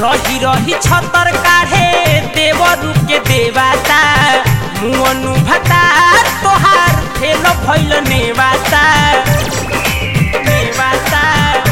रही रही छतर काढ़े देवरू के देवाता मुअनु भता तोहार फेल भइल नेवाता नेवाता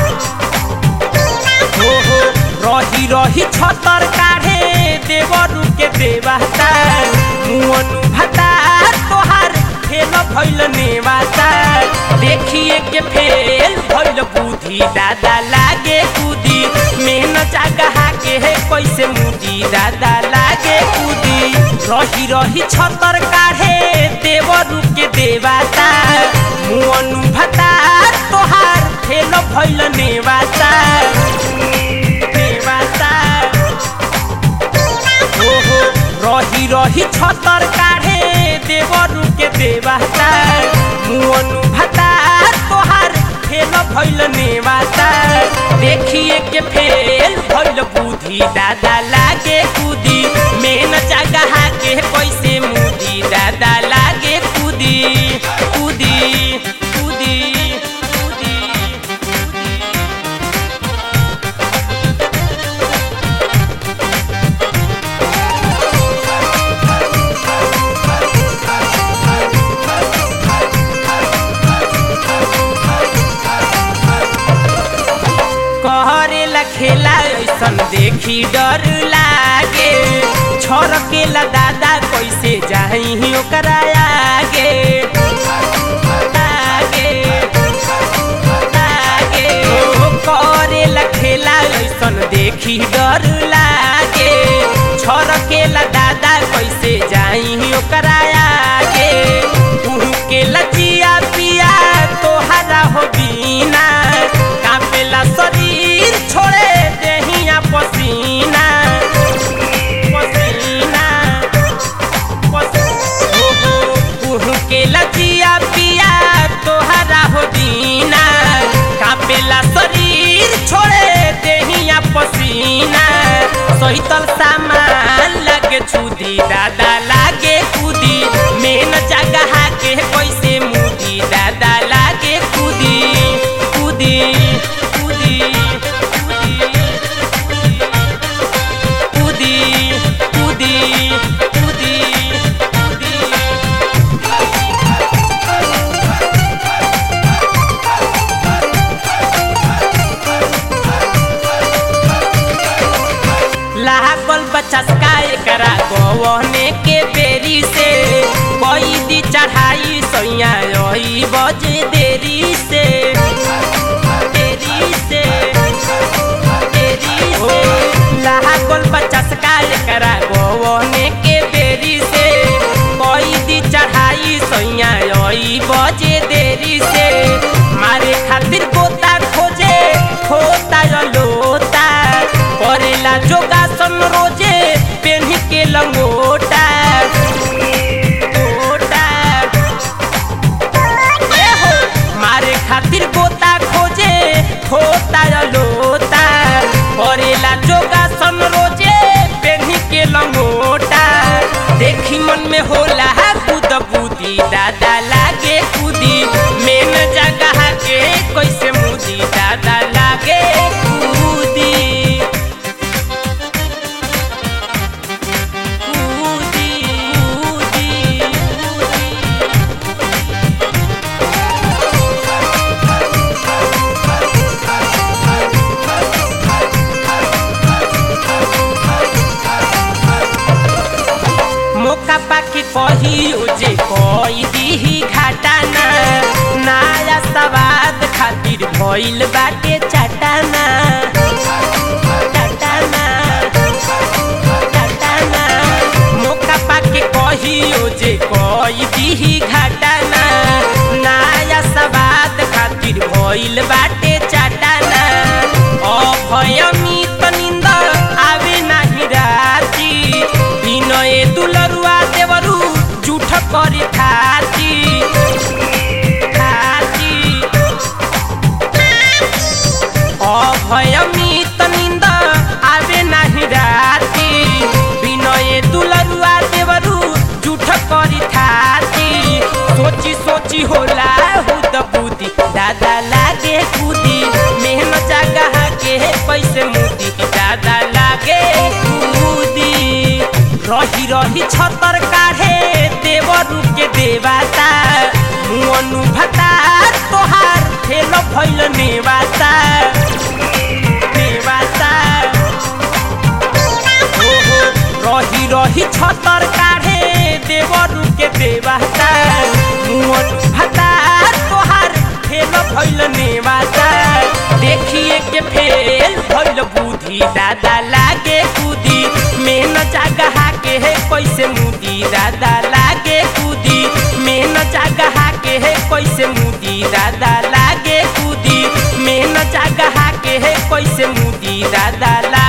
हो हो रही रही छतर काढ़े देवरू के देवाता मुअनु भता तोहार फेल भइल नेवाता देखिए के फेल भइल बुद्धि दादा लागे कूदी मेहन जगह के है कैसे मुदी दादा लागे कूदी रही रही छतर काढ़े देवरू के देवाता मुअनु भता तोहार फेल भइल नेवाता नेवाता हो हो रही रही छतर काढ़े देवरू के देवाता मुअनु भता तोहार फेल भइल नेवाता देखिए के फेल भइल बुद्धि दादा लागे कूदी मेन जगह के कैसे मुदी दादा लागे कूदी कूदी कूदी कूदी करेला खेला ऐसन देखी डर लागे छरकेला दादा कैसे जाही ओकरा आगे आगे आगे ओ करेला खेला ऐसन देखी डर लागे छरकेला दादा कैसे जाही ओकरा आगे के लजिया पिया तोहरा हो बीना कापेला शरीर छोड़े देहिया पसीना पसीना के लजिया पिया तोहरा हो दीना कापेला शरीर छोड़े देहिया पसीना सहितल सामान लगे छुदी दादा लागे कूदी मेन जगह के कैसे मुदी दादा लागे कूदी कूदी कूदी कूदी कूदी कूदी कूदी लागल बचस्का एकरा गवने के बेरी से कोई दी चढ़ाई सैया रही बजे देरी से देरी से देरी से लागल बचस्का एकरा गवने के बेरी से कोई दी चढ़ाई सैया रही बजे देरी से मारे खातिर गोता खोजे खोता लोता करेला जोगासन रोजे पेन्ही के लंगोटा गोटा ए हो मारे खातिर गोता खोजे खोता लोता करेला जोगासन रोजे पेन्ही के लंगोटा देखी मन में होला कूद बूदी दादा लागे कूदी मेन जगह के कैसे मुदी दादा लागे कूदी कूदी कूदी कूदी मौका पाके कही जे कई दीही घाटाना नया सवाद खातिर भइल बाटे चटाना चटाना चटाना मौका पाके कही जे कई दीही घाटाना नया सवाद खातिर भइल बाटे चटाना अभयमित निंद आवे नाही राती विनय दुलरुआ देवरू जूठ करी खाती खाती अभयमित निंद आवे नाही राती विनय दुलरुआ देवरू जूठ करी खाती सोची सोची होला हुद बुद्धि दादा लागे कूदी मेहनत जगह के पैसे मुदी दादा लागे रही छतर काढ़े देवरू के देवाता मुअनु भता तोहार फेल भइल नेवाता नेवाता ओहो रही रही छतर काढ़े देवरू के देवाता मुअनु भता तोहार फेल भइल नेवाता देखिए के फेल भइल बुद्धि दादा लागे कूदी मेन जगह के है कैसे मुदी दादा लागे कूदी मेन जगह के है कैसे मुदी दादा लागे कूदी मेन जगह के है कैसे मुदी दादा ला